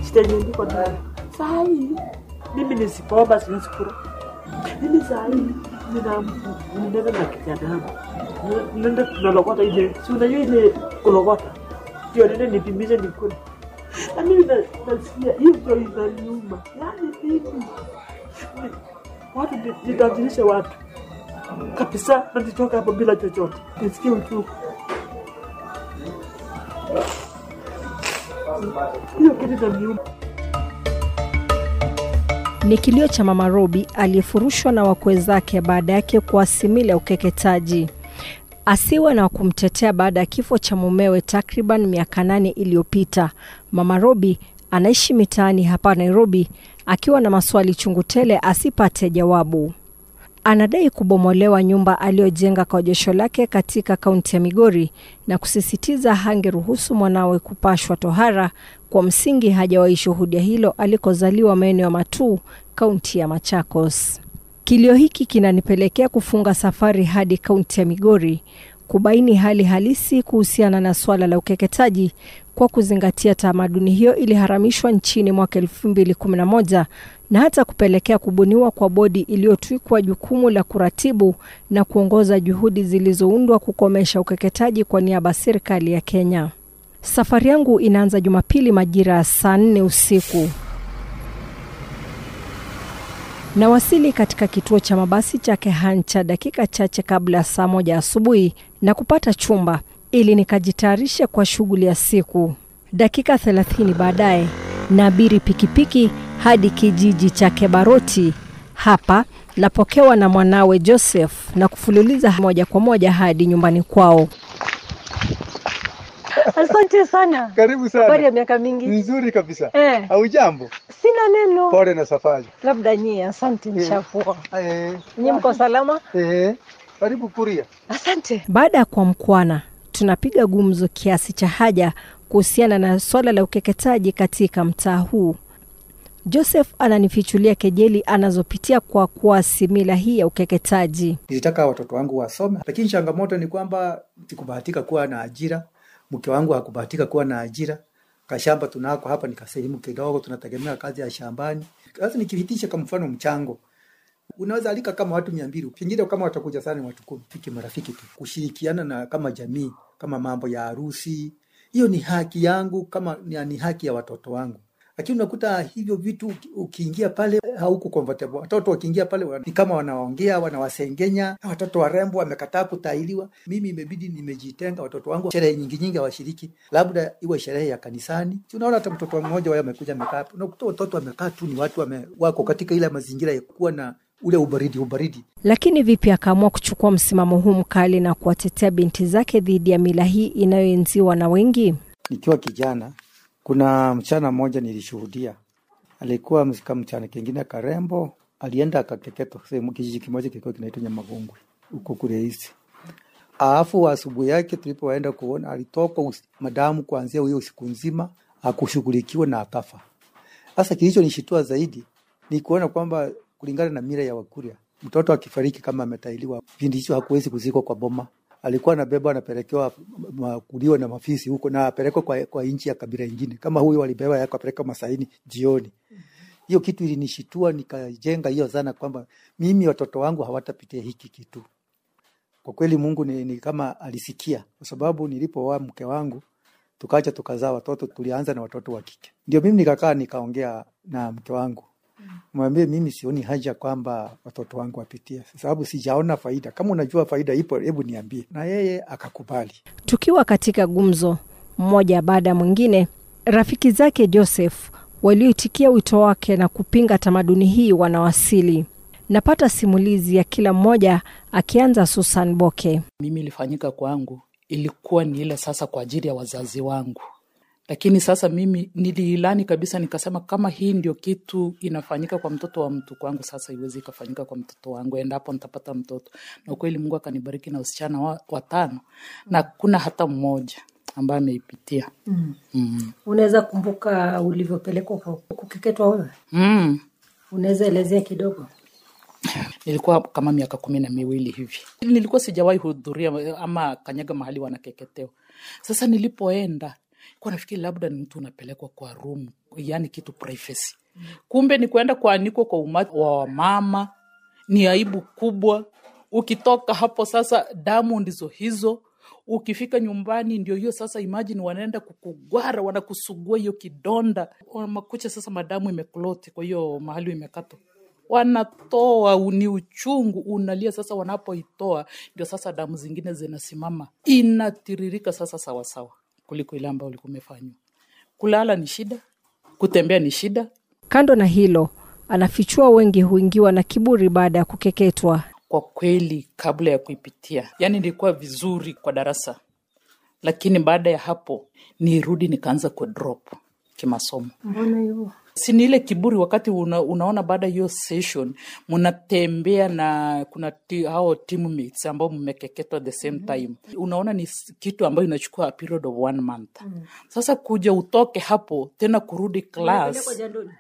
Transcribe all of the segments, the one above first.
shida yenye niko nayo saa hii mimi nisipoomba siwezi kula mimi saa hii nina ninaenda na kijana yangu nenda tunalokota ile si unajua ile kulokota ndio nende nipimize nikule na mimi na- nasikia hiyo ndio inaniuma yaani mimi ni- watu ni- nitajirisha watu kabisa na nitoka hapo bila chochote nisikie uchungu hiyo kitu inaniuma Ni kilio cha Mama Robi aliyefurushwa na wakwe zake baada yake kuasimila ukeketaji. Asiwe na wa kumtetea baada ya kifo cha mumewe takriban miaka nane iliyopita. Mama Robi anaishi mitaani hapa Nairobi akiwa na maswali chungu tele asipate jawabu. Anadai kubomolewa nyumba aliyojenga kwa josho lake katika kaunti ya Migori na kusisitiza hangeruhusu mwanawe kupashwa tohara kwa msingi hajawahi shuhudia hilo alikozaliwa maeneo ya Matuu, kaunti ya Machakos. Kilio hiki kinanipelekea kufunga safari hadi kaunti ya Migori kubaini hali halisi kuhusiana na swala la ukeketaji kwa kuzingatia tamaduni hiyo iliharamishwa nchini mwaka 2011 na hata kupelekea kubuniwa kwa bodi iliyotwikwa jukumu la kuratibu na kuongoza juhudi zilizoundwa kukomesha ukeketaji kwa niaba ya serikali ya Kenya. Safari yangu inaanza Jumapili majira ya saa nne usiku. Nawasili katika kituo cha mabasi cha Kehancha dakika chache kabla ya saa moja asubuhi na kupata chumba ili nikajitayarishe kwa shughuli ya siku. Dakika thelathini baadaye naabiri pikipiki hadi kijiji cha Kebaroti. Hapa napokewa na mwanawe Joseph na kufululiza moja kwa moja hadi nyumbani kwao. Asante sana. Karibu Habari ya sana. miaka mingi. Nzuri kabisa. Eh, Haujambo? sina neno. Pole na safari. Labda nyie, asante nishafua. Eh, Nyie mko salama? eh, karibu Kuria. Asante. Baada ya kuamkwana, tunapiga gumzo kiasi cha haja kuhusiana na swala la ukeketaji katika mtaa huu. Joseph ananifichulia kejeli anazopitia kwa kuasi mila hii ya ukeketaji. Nilitaka watoto wangu wasome, lakini changamoto ni kwamba sikubahatika kuwa na ajira. Mke wangu hakubahatika kuwa na ajira. Kashamba tunako hapa ni kasehemu kidogo, tunategemea kazi ya shambani. Sasa nikihitisha kwa mfano mchango, unaweza alika kama watu mia mbili pengine kama watakuja sana ni watu kumi, fiki marafiki tu, kushirikiana na kama jamii, kama mambo ya harusi. Hiyo ni haki yangu, kama ni, ni haki ya watoto wangu lakini unakuta hivyo vitu uki- ukiingia pale hauko comfortable. Watoto wakiingia pale wa- ni kama wanaongea, wanawasengenya. Watoto warembo wamekataa kutailiwa. Mimi imebidi nimejitenga, watoto wangu sherehe nyingi nyingi hawashiriki, labda iwe sherehe ya kanisani. Si unaona hata mtoto mmoja wao amekuja amekaa hapo, unakuta watoto wamekaa tu, ni watu wame, wako katika ile mazingira ya kuwa na ule ubaridi ubaridi. Lakini vipi akaamua kuchukua msimamo huu mkali na kuwatetea binti zake dhidi ya mila hii inayoenziwa na wengi? Nikiwa kijana, kuna mchana mmoja nilishuhudia, alikuwa msika mchana kingine karembo, alienda akakeketwa sehemu kijiji kimoja kilikuwa kinaitwa Nyamagongwe huko kule Isi. Alafu asubuhi yake tulipoenda kuona, alitokwa usi- madamu kuanzia hiyo usiku nzima, akushughulikiwa na akafa. Sasa kilichonishitua zaidi ni kuona kwamba kulingana na mila ya Wakuria, mtoto akifariki kama ametailiwa, kipindi hicho hakuwezi kuzikwa kwa boma. Alikuwa anabeba anapelekewa ma- kuliwa na mafisi huko na apelekwa kwa, kwa nchi ya kabila ingine, kama huyo walibeba yako apeleka Masaini jioni. Hiyo kitu ilinishitua, nikajenga hiyo dhana kwamba mimi watoto wangu hawatapitia hiki kitu. Kwa kweli Mungu ni, ni kama alisikia, kwa sababu nilipooa mke wangu tukaja tukazaa watoto, tulianza na watoto wa kike. Ndio mimi nikakaa nikaongea na mke wangu mwambie mimi sioni haja kwamba watoto wangu wapitie, sababu sijaona faida. Kama unajua faida ipo, hebu niambie. Na yeye akakubali. Tukiwa katika gumzo mmoja baada ya mwingine, rafiki zake Joseph walioitikia wito wake na kupinga tamaduni hii wanawasili. Napata simulizi ya kila mmoja, akianza Susan Boke. mimi ilifanyika kwangu ilikuwa ni ile sasa kwa ajili ya wazazi wangu lakini sasa mimi niliilani kabisa nikasema kama hii ndio kitu inafanyika kwa mtoto wa mtu kwangu sasa iwezi ikafanyika kwa mtoto wangu endapo nitapata mtoto na ukweli mungu akanibariki na wasichana wa- watano na kuna hata mmoja ambaye ameipitia Mm. mm. Unaweza kumbuka ulivyopelekwa kwa- kukeketwa wewe? mm. Unaweza elezea kidogo? nilikuwa kama miaka kumi na miwili hivi nilikuwa sijawahi hudhuria ama kanyaga mahali wanakeketewa sasa nilipoenda kwa nafikiri labda ni mtu unapelekwa kwa room yani kitu privacy kumbe ni kwenda kuanikwa kwa umati wa wamama ni aibu kubwa ukitoka hapo sasa damu ndizo hizo ukifika nyumbani ndio hiyo sasa imagine wanaenda kukugwara wanakusugua hiyo kidonda makucha sasa madamu imekloti kwa hiyo mahali imekatwa wanatoa ni uchungu unalia sasa wanapoitoa ndio sasa damu zingine zinasimama inatiririka sasa sawasawa kuliko ile ambayo ulikuwa umefanywa kulala ni shida kutembea ni shida Kando na hilo, anafichua wengi huingiwa na kiburi baada ya kukeketwa. kwa kweli kabla ya kuipitia yani nilikuwa vizuri kwa darasa lakini baada ya hapo nirudi nikaanza ku drop kimasomo mbona hivyo si ni ile kiburi wakati una, unaona baada ya hiyo session mnatembea na kuna ti, hao teammates ambao mmekeketwa the same time unaona ni s- kitu ambayo inachukua a period of one month sasa kuja utoke hapo tena kurudi class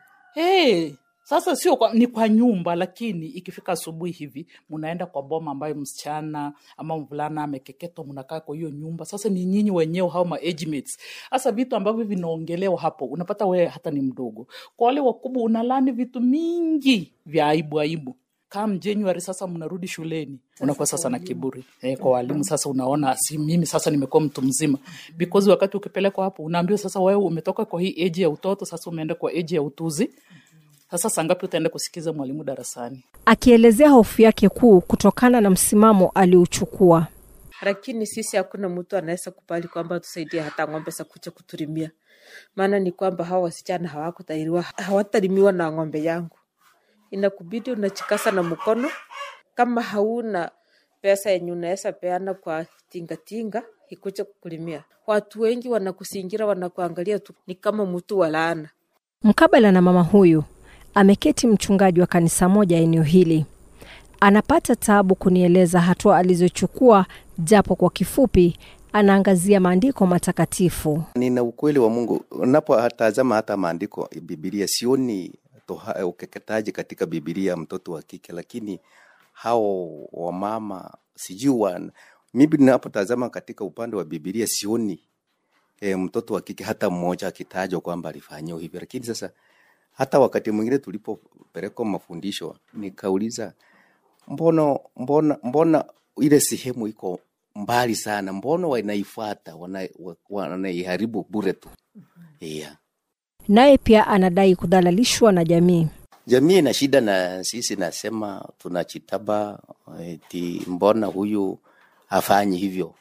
hey, sasa sio kwa, ni kwa nyumba lakini ikifika asubuhi hivi mnaenda kwa boma ambayo msichana ama mvulana amekeketwa mnakaa kwa hiyo nyumba sasa ni nyinyi wenyewe hao ma age mates sasa vitu ambavyo vinaongelewa hapo unapata wewe hata ni mdogo kwa wale wakubwa unalani vitu mingi vya aibu aibu kam january sasa mnarudi shuleni unakuwa sasa na kiburi eh, kwa walimu sasa unaona si mimi sasa nimekuwa mtu mzima because wakati ukipelekwa hapo unaambiwa sasa wewe umetoka kwa hii age ya utoto sasa umeenda kwa age ya utuzi sasa saa ngapi utaenda kusikiza mwalimu darasani Akielezea hofu yake kuu kutokana na msimamo aliouchukua. lakini sisi hakuna mtu anaweza kubali kwamba tusaidie hata ng'ombe za kuja kutulimia. Maana ni kwamba hawa wasichana hawakutairiwa, hawatalimiwa na ng'ombe yangu. Inakubidi unachikasa na mkono. Kama hauna pesa yenye unaweza peana kwa tingatinga ikuja kukulimia, watu wengi wanakusingira, wanakuangalia tu ni kama mtu wa laana. Mkabala na mama huyu ameketi mchungaji wa kanisa moja eneo hili. Anapata taabu kunieleza hatua alizochukua, japo kwa kifupi anaangazia maandiko matakatifu. nina ukweli wa Mungu. Unapotazama hata maandiko ya Biblia, sioni toha, ukeketaji katika Biblia mtoto wa kike, lakini hao wamama sijui wa mimi ninapotazama katika upande wa Biblia sioni e, mtoto wa kike hata mmoja akitajwa kwamba alifanyiwa hivyo. Lakini sasa hata wakati mwingine tulipopelekwa mafundisho nikauliza, mbona mbona mbona ile sehemu iko mbali sana, mbona wanaifuata wana- wa- wanaiharibu bure tu? Yeah. Naye pia anadai kudhalalishwa na jamii. Jamii ina shida na sisi, nasema tunachitaba eti mbona huyu hafanyi hivyo,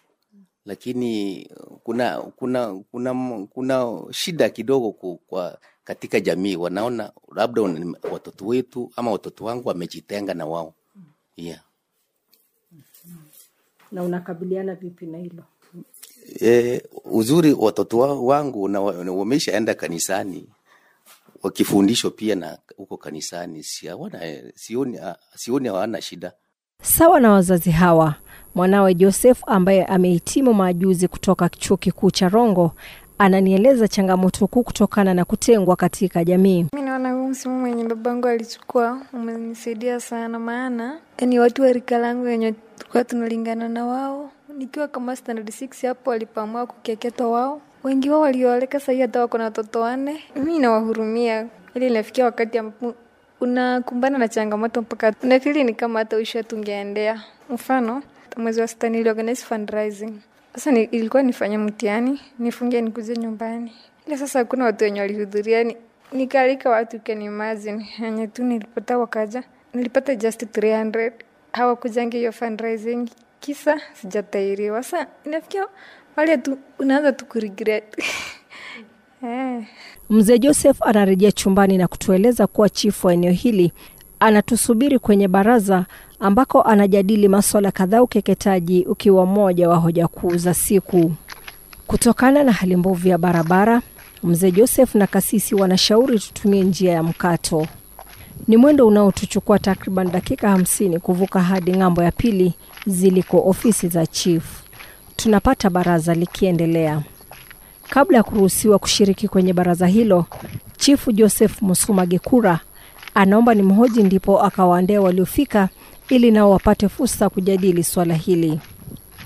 lakini kuna kuna kuna kuna shida kidogo ku- kwa katika jamii, wanaona labda wana- watoto wetu ama watoto wangu wamejitenga na wao yeah. na unakabiliana vipi na hilo E, uzuri watoto wa- wangu na wa- na wameshaenda kanisani wakifundishwa pia na huko kanisani, si hawana sioni, ah, sioni hawana shida. Sawa na wazazi hawa, mwanawe Joseph ambaye amehitimu majuzi kutoka chuo kikuu cha Rongo ananieleza changamoto kuu kutokana na kutengwa katika jamii. Mi naona huu msimu mwenye babangu alichukua umenisaidia sana, maana yani watu wa rika langu wenye tulikuwa tunalingana na wao, nikiwa kama standard 6 hapo walipoamua kukeketwa wao, wengi wao waliooleka sahii hata wako na watoto wanne. Mi nawahurumia, ili inafikia wakati ambapo unakumbana na changamoto mpaka unafili ni kama hata usha tungeendea. Mfano, mwezi wa sita niliorganize fundraising sasa ni, ilikuwa nifanye mtihani nifunge nikuje nyumbani, ila sasa hakuna watu wenye walihudhuria, ni, nikaalika watu you can imagine, yenye tu nilipata wakaja, nilipata just 300 hawakujange hiyo fundraising, kisa sijatairiwa. Sasa inafikia wale tu unaanza tu kuregret eh. Mzee Joseph anarejea chumbani na kutueleza kuwa chifu wa eneo hili anatusubiri kwenye baraza ambako anajadili maswala kadhaa, ukeketaji ukiwa moja wa hoja kuu za siku. Kutokana na hali mbovu ya barabara, mzee Joseph na kasisi wanashauri tutumie njia ya mkato. Ni mwendo unaotuchukua takriban dakika hamsini kuvuka hadi ng'ambo ya pili ziliko ofisi za chief. Tunapata baraza likiendelea. Kabla ya kuruhusiwa kushiriki kwenye baraza hilo, chifu Joseph Musuma Gekura anaomba ni mhoji, ndipo akawaendea waliofika ili nao wapate fursa ya kujadili swala hili.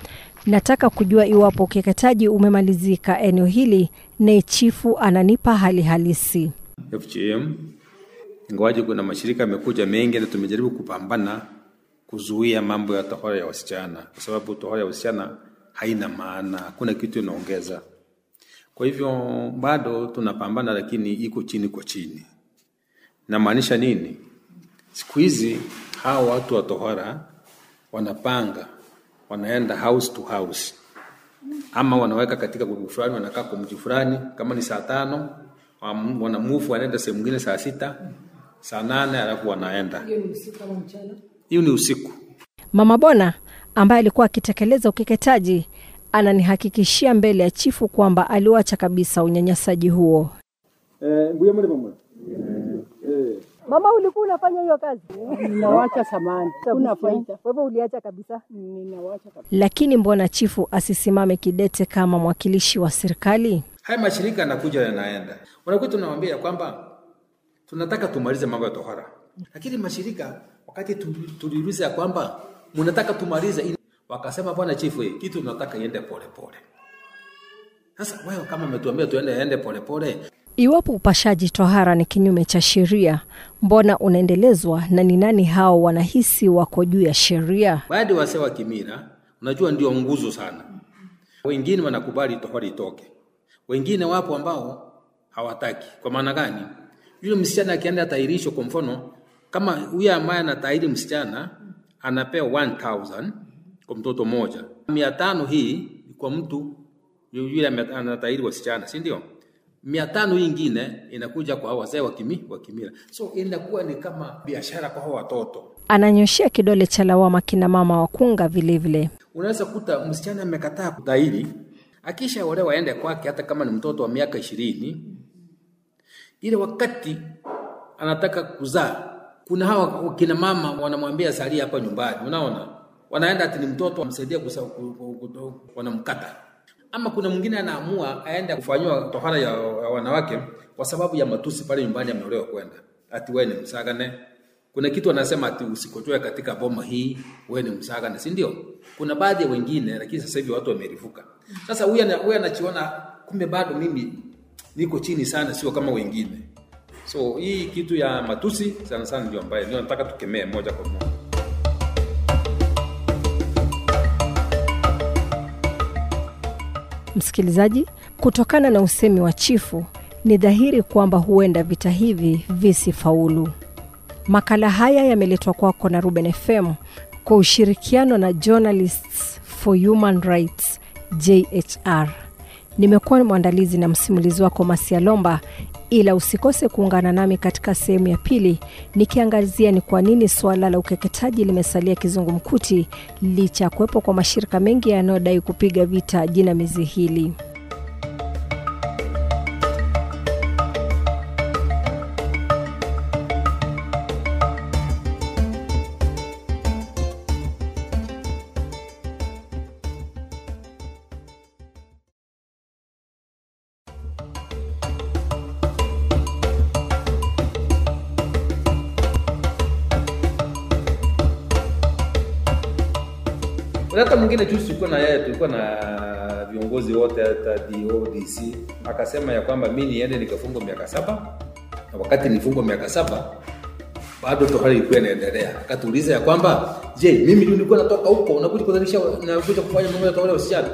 Nataka kujua iwapo ukeketaji umemalizika eneo hili, naye chifu ananipa hali halisi. FGM, ingawaje kuna mashirika yamekuja mengi na tumejaribu kupambana kuzuia mambo ya tohara ya wasichana, kwa sababu tohara ya wasichana haina maana, hakuna kitu inaongeza. Kwa hivyo bado tunapambana, lakini iko chini kwa chini. Namaanisha nini? Siku hizi hawa watu wa tohara wanapanga, wanaenda house to house, ama wanaweka katika grupu fulani, wanakaa kwa mji fulani, kama ni saa tano wam- wanamuvu, wanaenda sehemu nyingine saa sita, saa nane, alafu wanaenda. Hiyo ni usiku. Mama Bona ambaye alikuwa akitekeleza ukeketaji ananihakikishia mbele ya chifu kwamba aliwacha kabisa unyanyasaji huo. Mama, ulikuwa unafanya hiyo kazi? Ninawacha samani, kuna faida. Kwa hivyo uliacha kabisa? Ninawacha kabisa. Lakini mbona chifu asisimame kidete kama mwakilishi wa serikali? Haya mashirika yanakuja yanaenda, wanakuwa tunawaambia ya kwamba tunataka tumalize mambo ya tohara, lakini mashirika wakati tu- tuliuliza ya kwamba mnataka tumalize ili, wakasema bwana chifu, eh, kitu tunataka iende pole pole. Sasa wewe kama umetuambia tuende ende pole pole, Iwapo upashaji tohara ni kinyume cha sheria, mbona unaendelezwa na ni nani hao wanahisi wako juu ya sheria? baadhi wase wa kimila, unajua ndio nguzo sana. Wengine wanakubali tohara itoke, wengine wapo ambao hawataki. Kwa maana gani? Yule msichana akienda atahirishwa, kwa mfano kama huyu ambaye anatahiri msichana anapewa 1000 kwa mtoto mmoja, mia tano hii ni kwa mtu yule ame- anatahiri wasichana, si ndio? mia tano hii ingine inakuja kwa hao wazee wa kimi- wa kimila, so inakuwa ni kama biashara kwa hao watoto. Ananyoshea kidole cha lawama kina mama wakunga vilevile. Unaweza kuta msichana amekataa kutahiri, akisha olewa aende kwake, hata kama ni mtoto wa miaka ishirini, ile wakati anataka kuzaa, kuna hawa kina mama wanamwambia salia hapa nyumbani, unaona, wanaenda ati ni mtoto amsaidia kuzaa, ku- ku- ku- wanamkata. Ama kuna mwingine anaamua aende kufanyiwa tohara ya, ya wanawake kwa sababu ya matusi pale nyumbani, ameolewa kwenda ati wewe ni msagane. Kuna kitu anasema ati usikotoe katika boma hii, wewe ni msagane, si ndio? Kuna baadhi ya wengine, lakini sasa hivi watu wamerifuka. Sasa huyu ana- huyu anachiona kumbe bado mimi niko chini sana, sio kama wengine. So hii kitu ya matusi sana sana ndio ambaye ndio nataka tukemee moja kwa moja. Msikilizaji, kutokana na usemi wa chifu, ni dhahiri kwamba huenda vita hivi visifaulu. Makala haya yameletwa kwako na Ruben FM kwa ushirikiano na Journalists for Human Rights JHR. Nimekuwa mwandalizi na msimulizi wako Masia Lomba, ila usikose kuungana nami katika sehemu ya pili nikiangazia ni kwa nini suala la ukeketaji limesalia kizungumkuti licha ya kuwepo kwa mashirika mengi yanayodai kupiga vita jinamizi hili. Kuna hata mwingine juzi tulikuwa na yeye, tulikuwa na viongozi wote hata DODC akasema ya kwamba mi niende nikafungwa miaka saba, na wakati nifungwa miaka saba bado tohara ilikuwa inaendelea. Akatuuliza ya kwamba je, mimi ndio nilikuwa natoka huko unakuja kudhalisha nakuja kufanya mambo ya tohara ya wasichana?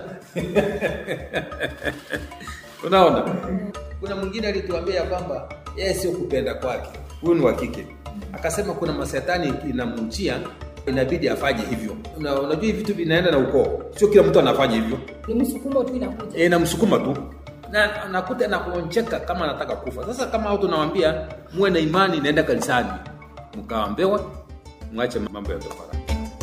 Unaona, kuna mwingine alituambia ya kwamba yeye sio kupenda kwake, huyu ni wa kike, akasema kuna masetani inamjia inabidi afanye hivyo. Una, unajua hivi vitu vinaenda na ukoo, sio kila mtu anafanya hivyo, Ni msukumo tu inakuja. e, namsukuma tu na nakuta nakuoncheka kama anataka kufa. Sasa kama hao tunawambia muwe na imani, naenda kanisani mkaambewa, mwache mambo ya tohara.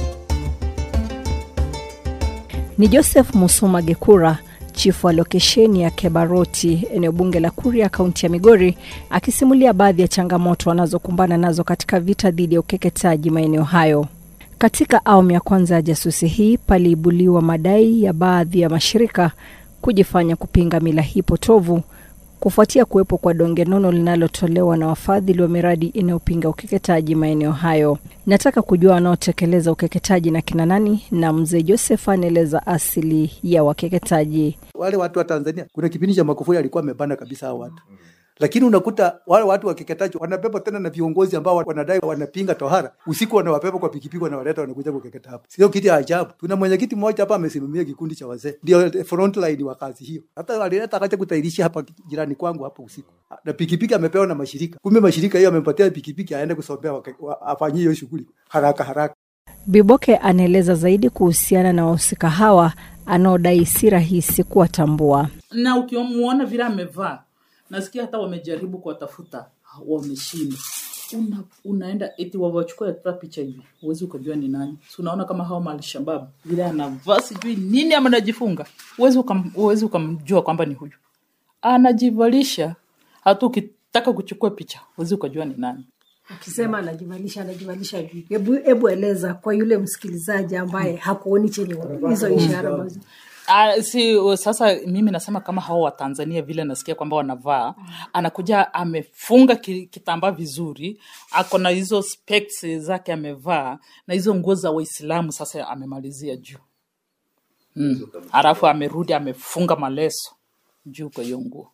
Ni Joseph Musuma Gekura, chifu wa lokesheni ya Kebaroti, eneo bunge la Kuria, kaunti ya Migori, akisimulia baadhi ya changamoto wanazokumbana nazo katika vita dhidi ya ukeketaji maeneo hayo. Katika awamu ya kwanza ya jasusi hii paliibuliwa madai ya baadhi ya mashirika kujifanya kupinga mila hii potovu kufuatia kuwepo kwa donge nono linalotolewa na wafadhili wa miradi inayopinga ukeketaji maeneo hayo. Nataka kujua wanaotekeleza ukeketaji na kina nani, na mzee Joseph anaeleza asili ya wakeketaji. Wale watu wa Tanzania, kuna kipindi cha Magufuli alikuwa amebana kabisa hao watu lakini unakuta wale watu wakeketaji wanabeba tena na viongozi ambao wanadai wanapinga tohara, usiku wanawabeba kwa pikipiki, wanawaleta wanakuja kukeketa hapa. Sio kitu ya ajabu. Tuna mwenyekiti mmoja hapa amesimamia kikundi cha wazee, ndio frontline wa kazi hiyo. Hata alileta akaja kutairisha hapa jirani kwangu hapa usiku, na pikipiki amepewa na mashirika. Kumbe mashirika hiyo amempatia pikipiki aende kusomea, afanyie hiyo shughuli haraka haraka. Biboke anaeleza zaidi kuhusiana na wahusika hawa anaodai si rahisi kuwatambua. na ukimuona vile amevaa nasikia hata wamejaribu kuwatafuta wameshindwa una, unaenda eti wawachukua hata picha hivi huwezi ukajua ni nani si unaona kama hao malshabab vile anavaa sijui nini ama anajifunga huwezi ukam, huwezi ukamjua kwamba ni huyu anajivalisha hata ukitaka kuchukua picha huwezi ukajua ni nani Ukisema anajivalisha anajivalisha vipi? Hebu hebu eleza kwa yule msikilizaji ambaye hakuoni chenye hizo ishara ambazo Ah, si sasa mimi nasema kama hao wa Tanzania vile nasikia kwamba wanavaa anakuja amefunga ki- kitambaa vizuri ako na hizo specs zake amevaa na hizo nguo za waislamu sasa amemalizia juu mm. alafu amerudi amefunga maleso juu kwa hiyo nguo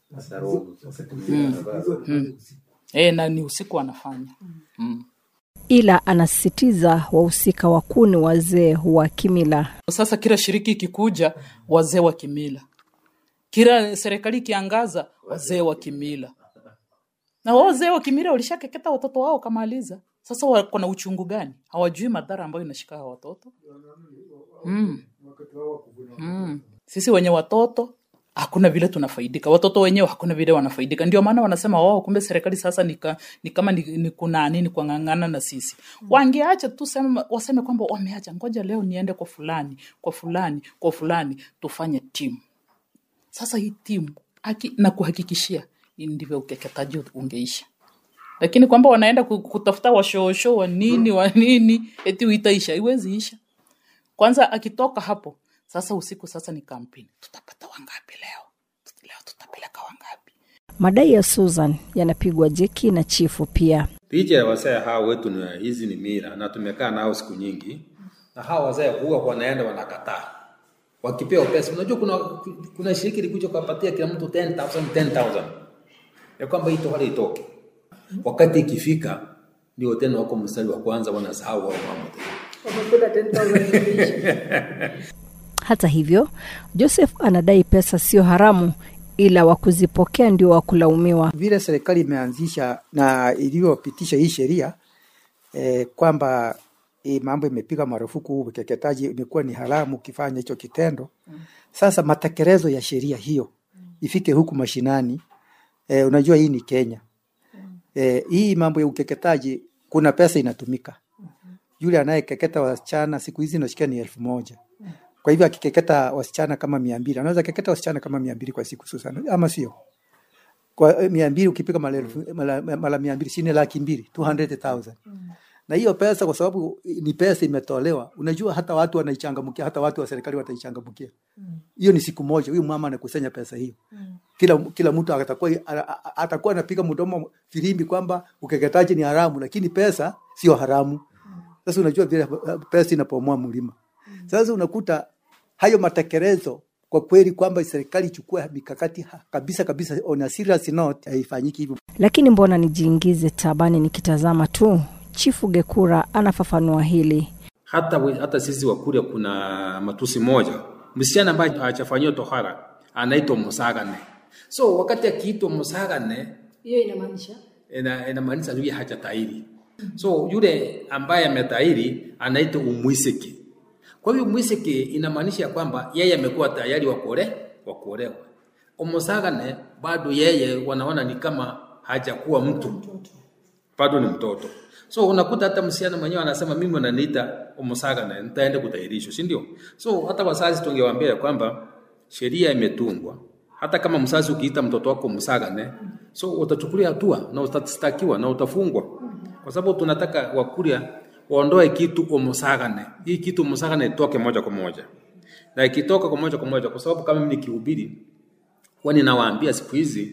mm. mm. E, na ni usiku anafanya mm. ila anasisitiza wahusika wakuu ni wazee wa kimila. Sasa kila shiriki ikikuja, wazee wa kimila, kila serikali ikiangaza, wazee wa kimila, na wao wazee wa kimila walishakeketa watoto wao kamaliza. Sasa wako na uchungu gani? Hawajui madhara ambayo inashika hawa watoto mm. Mm. Sisi wenye watoto hakuna vile tunafaidika, watoto wenyewe hakuna vile wanafaidika. Ndio maana wanasema wao, kumbe serikali sasa ni, ka, ni kama ni, ni kuna nini kuang'ang'ana na sisi. Wangeacha tu sema, waseme kwamba wameacha, ngoja leo niende kwa fulani kwa fulani kwa fulani tufanye timu. Sasa hii timu haki, na kuhakikishia ndivyo ukeketaji ungeisha lakini kwamba wanaenda ku- kutafuta washoosho wa nini wa nini eti itaisha, iwezi isha. Kwanza akitoka hapo sasa, usiku sasa ni kampeni, tutapata wangapi leo? Tut- Leo tutapeleka wangapi? Madai ya Susan yanapigwa jeki na chifu pia. Licha ya wazee hao wetu ni hizi ni mila na tumekaa nao siku nyingi, na hao wazee huwa wanaenda wanakataa wakipewa pesa. Unajua kuna kuna shiriki likuja kuwapatia kila mtu 10000 10000 ya kwamba hii tohara itoke. Wakati ikifika ndio tena wako mstari wa kwanza wanasahau wao mambo tena. wamekula 10,000 Hata hivyo, Joseph anadai pesa sio haramu, ila wa kuzipokea ndio wa kulaumiwa. Vile serikali imeanzisha na iliyopitisha hii sheria eh, kwamba hii mambo imepiga marufuku ukeketaji, imekuwa ni haramu ukifanya hicho kitendo. Sasa matekelezo ya sheria hiyo ifike huku mashinani. Eh, unajua hii ni Kenya. Eh, hii mambo ya ukeketaji kuna pesa inatumika. Yule anayekeketa wasichana siku hizi nasikia ni elfu moja. Kwa hivyo akikeketa wasichana kama mia mbili anaweza keketa wasichana kama mia mbili kwa siku Susan, ama sio? Kwa eh, mia mbili ukipiga mara elfu- mara mara mia mbili chini laki mbili 200,000 na hiyo pesa kwa sababu ni pesa imetolewa, unajua hata watu wanaichangamkia, hata watu wa serikali wataichangamkia. Hiyo ni siku moja, huyu mama anakusanya pesa hiyo kila kila mtu atakuwa a- a- atakuwa anapiga mdomo filimbi kwamba ukeketaji ni haramu, lakini pesa sio haramu. Sasa unajua vile uh, pesa inapomoa mlima. Sasa unakuta hayo matekelezo kwa kweli kwamba serikali ichukue mikakati ha- kabisa kabisa on a serious note, haifanyiki hivyo. Lakini mbona nijiingize tabani nikitazama tu? Chifu Gekura anafafanua hili. hata, we- hata sisi Wakuria kuna matusi moja, msichana ambaye hajafanyiwa tohara anaitwa musagane. So wakati akiitwa musagane hiyo inamaanisha ina- inamaanisha yule hajatahiri. So yule ambaye ametahiri anaitwa umwisiki. Kwa hiyo umwisiki inamaanisha kwamba yeye amekuwa tayari wa kuole wa kuolewa. Umusagane bado yeye wanaona ni kama hajakuwa mtu, bado ni mtoto. So unakuta hata msichana mwenyewe anasema mimi wananiita umusagane, nitaenda kutahirishwa, si ndio? So hata wazazi tungewaambia ya kwamba sheria imetungwa hata kama mzazi ukiita mtoto wako msagane, so utachukulia hatua na utastakiwa na utafungwa, kwa sababu tunataka Wakuria waondoe kitu umusagane. Hii kitu umusagane itoke moja kwa moja, na ikitoka kwa moja kwa moja, kwa sababu kama mimi nikihubiri huwa ninawaambia siku hizi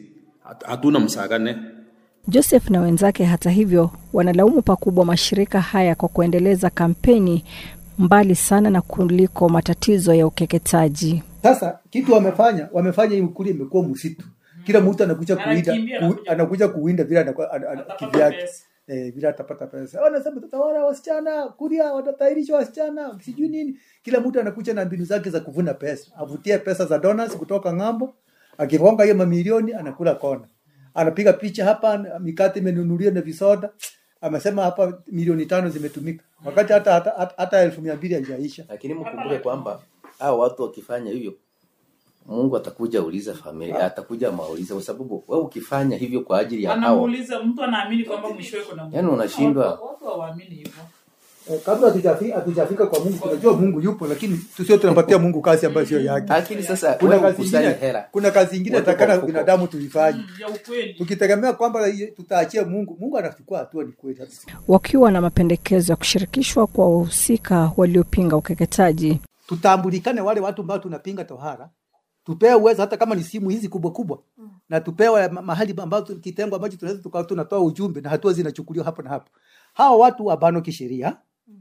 Hat- hatuna msagane Joseph na wenzake hata hivyo wanalaumu pakubwa mashirika haya kwa kuendeleza kampeni mbali sana na kuliko matatizo ya ukeketaji. Sasa kitu wamefanya, wamefanya hii ukuli imekuwa msitu. Kila mtu anakuja kuwinda, ku, anakuja kuwinda vile anakuwa- ana- ana- kivyake. Eh, vile atapata pesa. Wanasema tutawala wasichana, kulia watatairisha wasichana, sijui nini. Kila mtu anakuja na mbinu zake za kuvuna pesa. Avutie pesa za donors kutoka ng'ambo. Akigonga hiyo mamilioni anakula kona. Anapiga picha hapa mikate imenunuliwa na visoda. Amesema hapa milioni tano zimetumika. Wakati hata hata, hata, hata elfu mia mbili haijaisha. lakini mkumbuke kwamba hao watu wakifanya hivyo mungu atakuja uliza familia atakuja mauliza kwa sababu wewe ukifanya hivyo kwa ajili ya hao anamuuliza mtu anaamini kwamba mwishowe kuna Mungu. Yaani unashindwa. Watu- watu hawaamini hivyo Eh, kabla hatujafi- hatujafika kwa Mungu tunajua Mungu yupo, lakini tusio tunapatia Mungu kazi ambayo sio yake. lakini sasa Kuna wewe kazi ukusanye ingine, hela kuna kazi ingine Weka kwa takana mfuko. binadamu tuifanye. ya ukweli Tukitegemea kwamba hiyo tutaachia Mungu, Mungu anachukua hatua, ni kweli. Wakiwa na mapendekezo ya kushirikishwa kwa wahusika waliopinga ukeketaji. Tutambulikane wale watu ambao tunapinga tohara, tupewe uwezo, hata kama ni simu hizi kubwa kubwa, na tupewe ma- mahali ambapo kitengo ambacho tunaweza tukawa tunatoa ujumbe na hatua zinachukuliwa hapo na hapo. Hawa watu wabanwa kisheria,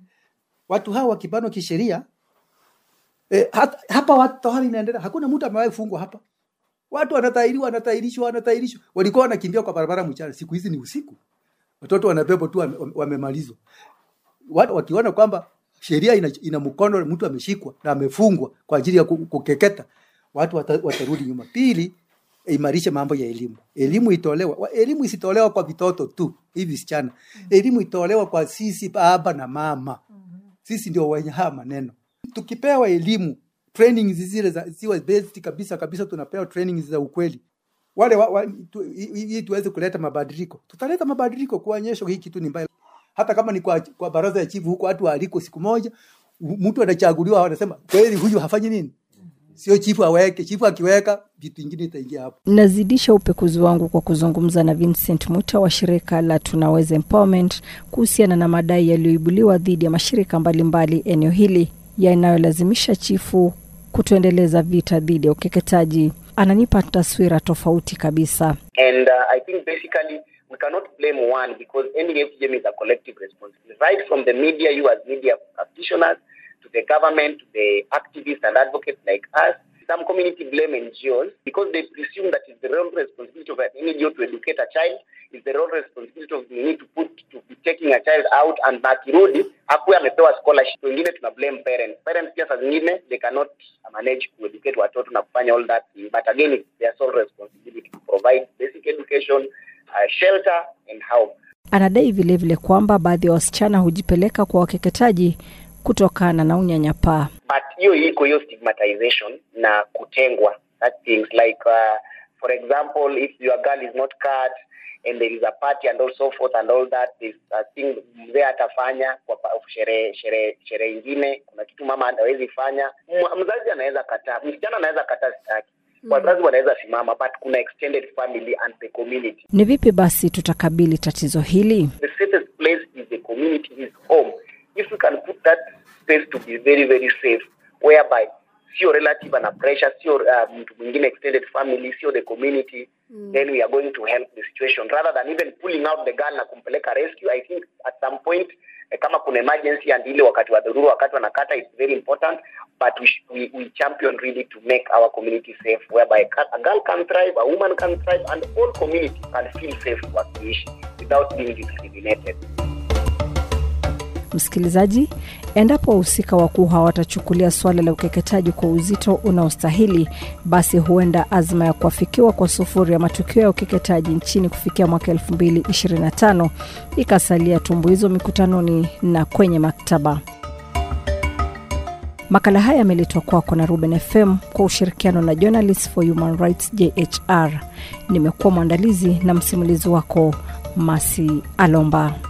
watu hawa wakibanwa kisheria E, hata, hapa watu tohara inaendelea, hakuna mtu amewahi fungwa hapa. Watu wanatairiwa, wanatairishwa, wanatairishwa. Walikuwa wanakimbia kwa barabara mchana, siku hizi ni usiku. Watoto wanabebwa tu wame- wame- wamemalizwa. Watu wakiona kwamba sheria ina, ina mkono, mtu ameshikwa na amefungwa kwa ajili ya ku- kukeketa, watu wata, watarudi nyuma. Pili, imarishe mambo ya elimu. Elimu itolewa, wa- elimu isitolewa kwa vitoto tu hivi visichana. Elimu itolewa kwa sisi baba na mama. Sisi ndio wenye haya maneno tukipewa elimu training zile za ziwe based kabisa kabisa, tunapewa training za ukweli wale wa, wa, tu, ili tuweze kuleta mabadiliko. Tutaleta mabadiliko kuonyesha hii kitu ni mbaya, hata kama ni kwa, kwa baraza ya chifu huko watu waaliko siku moja, u- mtu anachaguliwa, wanasema kweli huyu hafanyi nini, sio chifu aweke. Chifu akiweka vitu vingine itaingia hapo. Nazidisha upekuzi wangu kwa kuzungumza na Vincent Muta wa shirika la Tunaweza Empowerment kuhusiana na madai yaliyoibuliwa dhidi ya mashirika mbalimbali eneo hili yanayolazimisha chifu kutoendeleza vita dhidi ya ukeketaji. Ananipa taswira tofauti kabisa. And uh, I think basically we cannot blame one because any FGM is a collective responsibility. Right from the media, you as media practitioners, to the government, to the activists and advocates like us. Some community blame NGOs because they presume that it's the real responsibility of an NGO to educate a child. It's the real responsibility of the need to put to be taking a child out and akirudi akuwe amepewa scholarship. Wengine tuna blame parents. Parents pia saa zingine they cannot manage to educate watoto na kufanya all that. But again, it's their sole responsibility to provide basic education, uh, shelter and help. Anadai vilevile kwamba baadhi ya wasichana hujipeleka kwa wakeketaji kutokana na unyanyapaa. but hiyo iko hiyo stigmatization na kutengwa that things like uh, for example if your girl is not cut and there is a party and all so forth and all that there's a thing mzee atafanya kwa pa- sherehe sherehe sherehe ingine kuna kitu mama hawezi fanya M- mzazi anaweza kataa msichana anaweza kataa sitaki wazazi wanaweza simama but kuna extended family and the community Ni vipi basi tutakabili tatizo hili? the safest place is the community, is home. If we can put that space to be very, very safe, whereby sio relative ana pressure, sio uh, mtu mwingine extended family, sio the community, then we are going to help the situation rather than even pulling out the girl na kumpeleka rescue. I think at some point eh, kama kuna emergency and ile wakati wa dharura, wakati wanakata, it's very important but we, sh- we, we champion really to make our community safe whereby a a girl can thrive, a woman can thrive and all community can feel safe wakiishi without being discriminated. Msikilizaji, endapo wahusika wakuu hawatachukulia suala la ukeketaji kwa uzito unaostahili, basi huenda azma ya kuafikiwa kwa sufuri ya matukio ya ukeketaji nchini kufikia mwaka 2025 ikasalia tumbuizo mikutanoni na kwenye maktaba. Makala haya yameletwa kwako na Ruben FM kwa ushirikiano na Journalists for Human Rights JHR. Nimekuwa mwandalizi na msimulizi wako Masi Alomba.